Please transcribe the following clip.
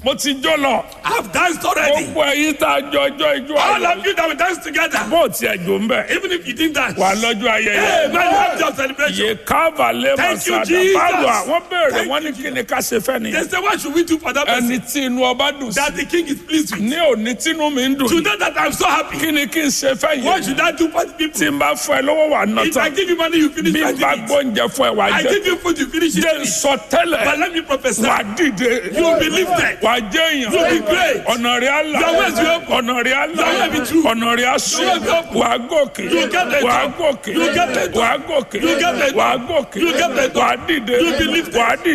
mo ti jó lọ I've danced already. gbogbo ẹ̀yin tá a jọ ọjọ́ ijó All ayọ̀ of you that will dance together, bó tiẹ̀ jò ń bẹ̀ even if you didn't dance. wà lọ́jọ́ ayẹyẹ. Hey, man, you have your celebration. yé káàbà lé Thank you, masada Jesus. báwo àwọn béèrè Thank wọn ní you, kí ni ká ṣe fẹ́ They nìyẹn. say, what should we do for that person? ẹni tí inú ọba dùn sí That the king is pleased with. ní òní tínú mi ń dùn To ní. know that I'm so happy. kí ni kí n ṣe fẹ́ What yẹn. should I do for the people? tí n bá fún ẹ lọ́wọ́ wà ná If I tán give you money, you finish bí n bá it. gbóúnjẹ fún ẹ wà I jẹ. give you food, you finish jẹ́ n it. sọ But tẹ́lẹ̀ let me prophesy. wà dìde. You will be lifted. wà jẹ́ You will be èèyàn. great. ọ̀nà rẹ̀ á là. Your ways will open. ọ̀nà rẹ̀ á là. Your way be true. ọ̀nà rẹ̀ á sùn. Your way be open. wà á gòkè. You get better. wà á gòkè. You get better. wà á gòkè. You get better. wà á gòkè. You get better. wà á dìde. You be lifted. wà á dìde.